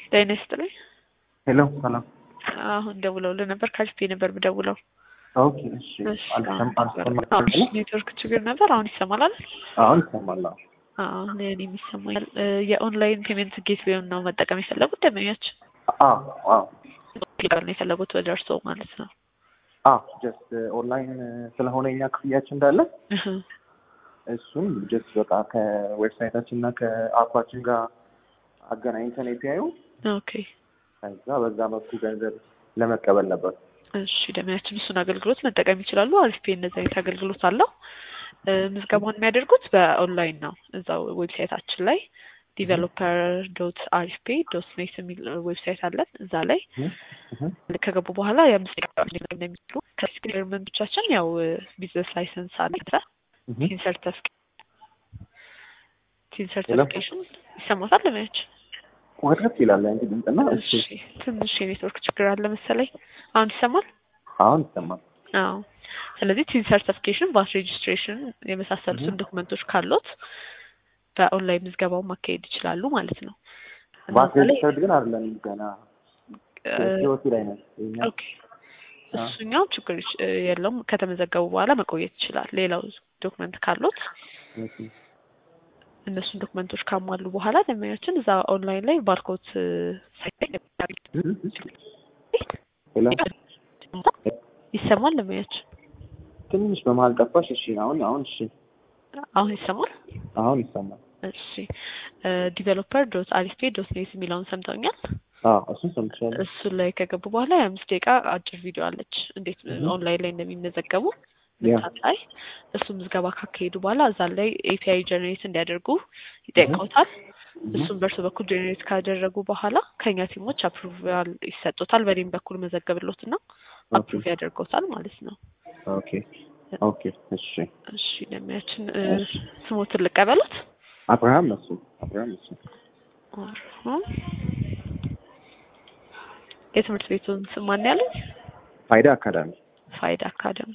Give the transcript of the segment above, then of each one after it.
ጤና ይስጥልኝ። ሄሎ ሰላም። አሁን ደውለውልህ ነበር ካልፌ ነበር ብደውለው። ኦኬ እሺ። አልሰም አልሰማም። ኔትወርክ ችግር ነበር። አሁን ይሰማል አይደል? አሁን ይሰማል። አዎ። አዎ እኔም ይሰማኛል። የኦንላይን ፔሜንት ጌትዌውን ነው መጠቀም የፈለጉት ደንበኞች? አዎ አዎ ነው የፈለጉት ወደ እርስዎ ማለት ነው? አዎ ጀስት ኦንላይን ስለሆነ እኛ ክፍያችን እንዳለ እሱን ጀስት በቃ ከዌብሳይታችን እና ከአፓችን ጋር አገናኝተን ኤፒአዩ ኦኬ ከዛ በዛ መልኩ ገንዘብ ለመቀበል ነበር። እሺ ደንበኛችን እሱን አገልግሎት መጠቀም ይችላሉ። አሪፍ ፔ እንደዚህ አይነት አገልግሎት አለው። ምዝገባውን የሚያደርጉት በኦንላይን ነው። እዛው ዌብሳይታችን ላይ ዲቨሎፐር ዶት አሪፍ ፔ ዶት ኔት የሚል ዌብሳይት አለን። እዛ ላይ ከገቡ በኋላ የአምስት ደቂቃ እንደሚችሉ ከኤክስፔሪመንቶቻችን ያው ቢዝነስ ላይሰንስ አለ ቲን ሰርተፊኬሽን ይሰማታል ለማያችን ወረድ ይላል እንግዲህ እንትና እሺ ትንሽ የኔትወርክ ችግር አለ መሰለኝ። አሁን ይሰማል? አሁን ይሰማል። አዎ። ስለዚህ ቲን ሰርቲፊኬሽን፣ ቫት ሬጅስትሬሽን የመሳሰሉትን ዶክመንቶች ካሉት በኦንላይን ምዝገባውን ማካሄድ ይችላሉ ማለት ነው። ቫት ሬጅስተርድ ግን አይደለም ገና ህይወቱ ላይ ነው። ኦኬ እሱኛው ችግር የለውም። ከተመዘገቡ በኋላ መቆየት ይችላል። ሌላው ዶክመንት ካሉት እነሱን ዶክመንቶች ካሟሉ በኋላ ደንበኛችን እዛ ኦንላይን ላይ ባርኮት ይሰማል። ደንበኛችን ትንሽ በመሀል ጠፋሽ። እሺ አሁን አሁን እሺ አሁን ይሰማል። አሁን ይሰማል። እሺ ዲቨሎፐር ዶት አሪፌ ዶት ኔት የሚለውን ሰምተውኛል። አዎ እሱን ሰምቻለሁ። እሱ ላይ ከገቡ በኋላ የአምስት ደቂቃ አጭር ቪዲዮ አለች እንዴት ኦንላይን ላይ እንደሚመዘገቡ ምታሳይ እሱ ምዝገባ ካካሄዱ በኋላ እዛ ላይ ኤፒአይ ጀኔሬት እንዲያደርጉ ይጠይቀውታል። እሱም በእርሱ በኩል ጀኔሬት ካደረጉ በኋላ ከኛ ቲሞች አፕሩቫል ይሰጡታል። በእኔም በኩል መዘገብሎት እና አፕሩቭ ያደርገውታል ማለት ነው። ኦኬ ኦኬ እሺ እሺ ደሚያችን ስሞትን ልቀበሉት። አብርሃም እሱ አብርሃም እሱ የትምህርት ቤቱን ስም ማን ያለኝ? ፋይዳ አካዳሚ ፋይዳ አካዳሚ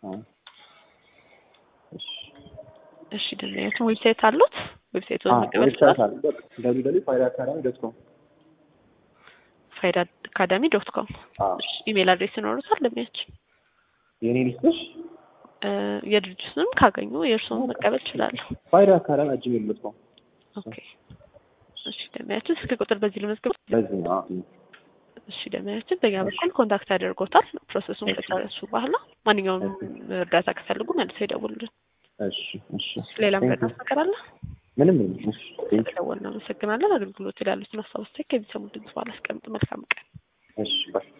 እሺ ደንበኛችን ዌብሳይት አሉት? ዌብሳይቱን መቀበል ዌብሳይት አለ። ደብሊው ደብሊው ፋይዳ አካዳሚ ዶት ኮም ፋይዳ አካዳሚ ዶት ኮም። ኢሜል አድሬስ ይኖሩታል ደንበኛችን? የኔ ሊስትሽ የድርጅቱንም ካገኙ የእርስዎን መቀበል ይችላሉ። ፋይዳ አካዳሚ አጅ ሜል ዶት ኮም። ኦኬ እሺ ደንበኛችን ስልክ ቁጥር በዚህ ልመዝግብ። በዚህ ነው። እሺ ደንበኛችን በእኛ በኩል ኮንታክት ያደርጎታል። ፕሮሰሱን ከጨረሱ በኋላ ማንኛውም እርዳታ ከፈልጉ መልሰው ይደውሉልን። እሺ እሺ። ሌላ ምረዳት ነገር አለ? ምንም ምንም። እሺ ስለደወልን እናመሰግናለን። አገልግሎት ያሉትን ሀሳብ አስተያየት ከሚሰሙ ድምጽ በኋላ አስቀምጥ። መልካም ቀን። እሺ ባይ